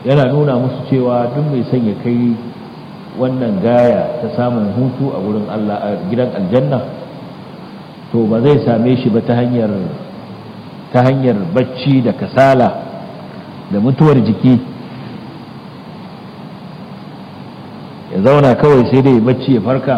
yana nuna musu cewa duk mai son ya kai wannan gaya ta samun hutu a wurin Allah a gidan aljanna to ba zai same shi ba ta hanyar ta hanyar bacci da kasala da mutuwar jiki ya zauna kawai sai dai bacci ya farka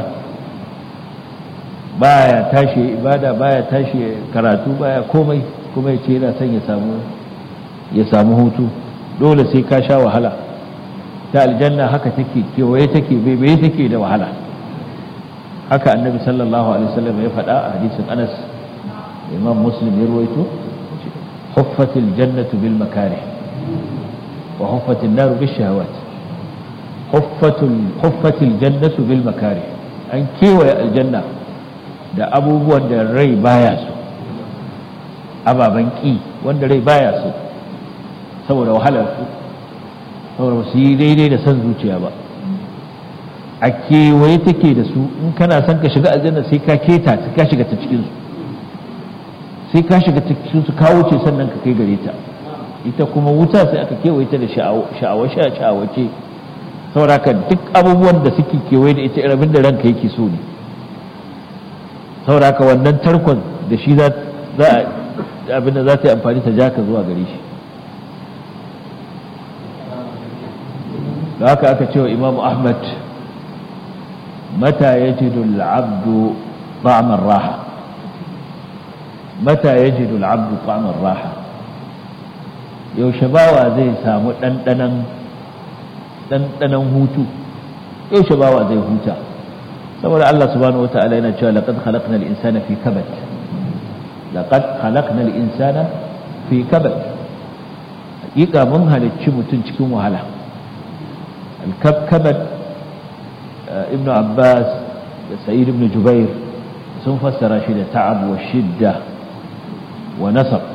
baya tashi ibada baya tashi karatu baya komai kuma ya ce yana son ya samu ya samu hutu dole sai ka sha wahala ta aljanna haka take kewaye take bebe take da wahala haka annabi sallallahu alaihi wasallam ya faɗa a hadisin anas imam muslim ya ruwaito huffatil jannatu bil makarih wa huffatil naru bis shahawat huffatul huffatil jannatu bil makarih an kewaye aljanna da abubuwan da rai baya so ababen ki wanda rai baya so saboda wahalar su saboda su yi daidai da son zuciya ba a kewaye take da su in kana son ka shiga aljanna sai ka keta sai ka shiga ta cikin su sai ka shiga cikin su ka wuce sannan ka kai gare ta ita kuma wuta sai aka kewaye ta da sha'awa sha'awace saboda ka duk abubuwan da suke kewaye da ita irin da ranka yake so ne saboda ka wannan tarkon da shi za abinda za ta yi amfani ta ja ka zuwa gare shi da haka aka cewa imamu ahmad mata ya ji abdu ba'amar raha mata ya ji abdu ba'amar raha yaushe bawa zai samu ɗanɗanan hutu yaushe bawa zai huta saboda Allah subhanahu wa ta'ala yana cewa laqad khalaqnal insana fi kabad laqad khalaqnal insana fi kabad hakika mun halicci mutum cikin wahala الكبكبت ابن عباس سعيد بن جبير sun fassara shi da ta'ab wa shidda wa nasab